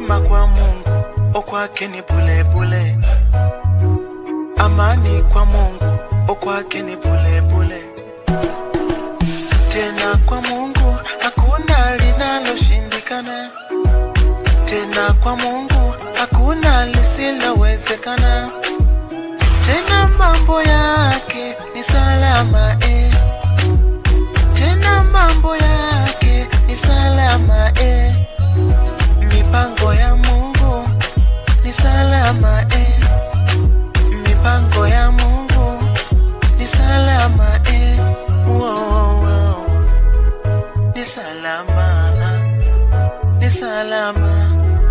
Neema kwa Mungu, o kwake ni bule bule. Amani kwa Mungu, o kwake ni bule bule. Tena kwa Mungu hakuna linaloshindikana. Tena kwa Mungu hakuna lisilowezekana. Tena mambo yake ni salama eh. Tena mambo yake ni salama eh. Mipango ya Mungu ni salama eh. Mipango ya Mungu ni salama eh. Wow, wow. Ni salama, ni salama.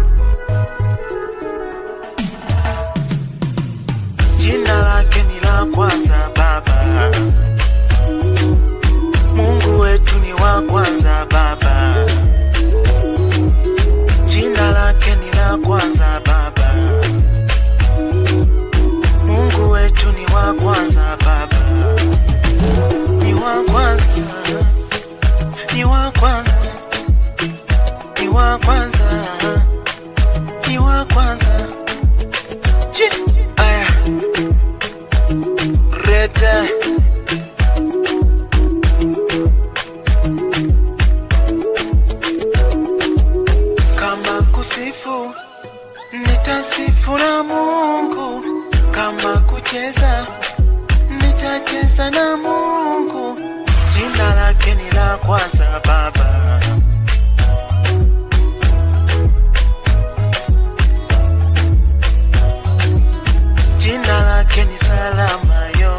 Jina lake ni la kwanza Baba. Mungu wetu ni wa kwanza Baba. Jina lake ni la kwanza Baba. Mungu wetu ni wa kwanza Baba. Ni wa kwanza. Ni wa kwanza. Ni wa kwanza. Ni wa kwanza. Chi. Aya. Rete. Kama kusifu nitasifu na Mungu, kama kucheza nitacheza na Mungu. Jina lake ni la kwanza Baba. Jina lake ni salama yo,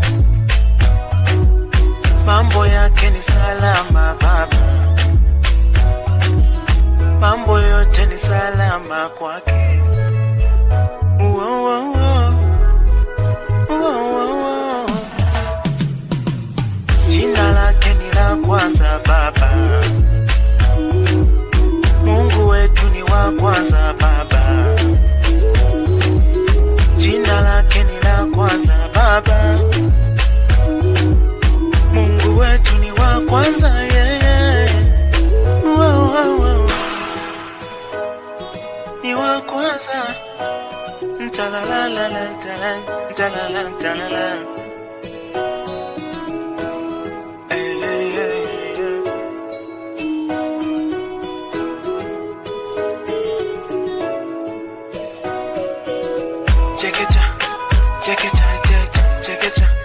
mambo yake ni salama Baba, mambo yote ni salama kwake. Uo, uo, uo. Uo, uo, uo. Jina lake ni la kwanza Baba, Mungu wetu ni wa kwanza Baba. Jina lake ni la kwanza Baba, Mungu wetu ni wa kwanza yeye. Wow, wow, wow. Ni wa kwanza. Ntalalala, ntala, ntalala, ntalala. Eh, eh, eh, eh. Check it out, check it out, check it, check it out.